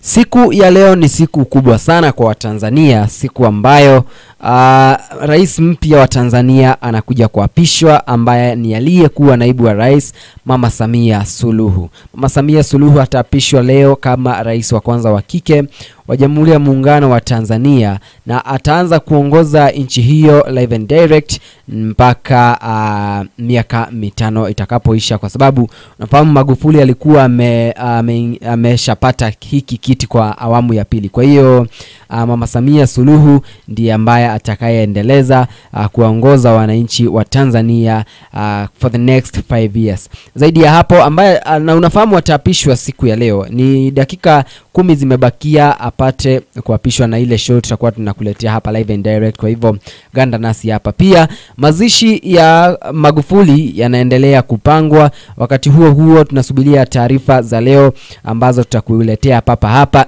Siku ya leo ni siku kubwa sana kwa Watanzania, siku ambayo uh, rais mpya wa Tanzania anakuja kuapishwa ambaye ni aliyekuwa naibu wa rais Mama Samia Suluhu. Mama Samia Suluhu ataapishwa leo kama rais wa kwanza wa kike wa Jamhuri ya Muungano wa Tanzania na ataanza kuongoza nchi hiyo live and direct mpaka uh, miaka mitano itakapoisha, kwa sababu unafahamu Magufuli alikuwa ameshapata ame, hiki kiti kwa awamu ya pili. Kwa hiyo uh, Mama Samia Suluhu ndiye ambaye atakayeendeleza uh, kuwaongoza wananchi wa Tanzania uh, for the next five years. Zaidi ya hapo ambaye uh, na unafahamu ataapishwa siku ya leo, ni dakika kumi zimebakia apate kuapishwa na ile show tutakuwa tunakuletea hapa live and direct. Kwa hivyo ganda nasi hapa. Pia mazishi ya Magufuli yanaendelea kupangwa. Wakati huo huo, tunasubiria taarifa za leo ambazo tutakuletea papa hapa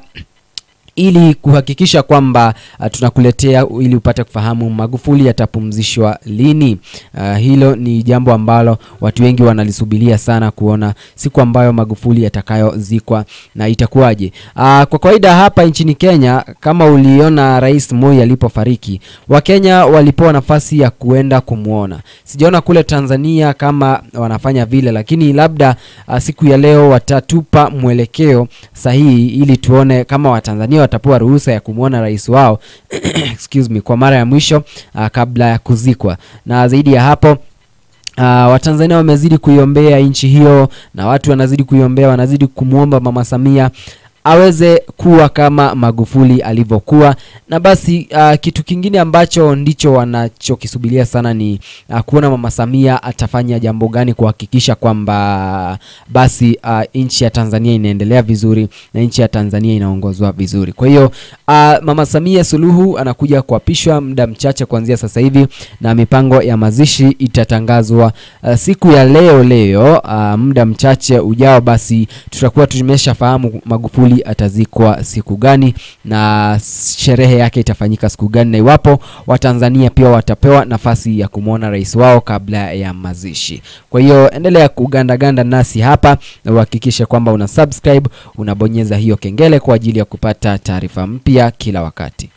ili kuhakikisha kwamba uh, tunakuletea ili upate kufahamu Magufuli atapumzishwa lini. Uh, hilo ni jambo ambalo watu wengi wanalisubiria sana kuona siku ambayo Magufuli atakayozikwa na itakuwaje. Uh, kwa kawaida hapa nchini Kenya, kama uliona Rais Moi alipofariki, Wakenya walipewa nafasi ya kuenda kumwona. Sijaona kule Tanzania kama wanafanya vile, lakini labda uh, siku ya leo watatupa mwelekeo sahihi ili tuone kama Watanzania watapewa ruhusa ya kumwona rais wao excuse me, kwa mara ya mwisho uh, kabla ya kuzikwa. Na zaidi ya hapo uh, Watanzania wamezidi kuiombea nchi hiyo na watu wanazidi kuiombea, wanazidi kumwomba Mama Samia aweze kuwa kama Magufuli alivyokuwa. Na basi uh, kitu kingine ambacho ndicho wanachokisubiria sana ni uh, kuona Mama Samia atafanya jambo gani kuhakikisha kwamba basi uh, nchi ya Tanzania inaendelea vizuri na nchi ya Tanzania inaongozwa vizuri. Kwa hiyo uh, Mama Samia Suluhu anakuja kuapishwa muda mchache kuanzia sasa hivi, na mipango ya mazishi itatangazwa uh, siku ya leo leo, uh, muda mchache ujao, basi tutakuwa tumeshafahamu Magufuli atazikwa siku gani na sherehe yake itafanyika siku gani, na iwapo Watanzania pia watapewa nafasi ya kumwona rais wao kabla ya mazishi. Kwa hiyo endelea kugandaganda nasi hapa na uhakikishe kwamba una subscribe, unabonyeza hiyo kengele kwa ajili ya kupata taarifa mpya kila wakati.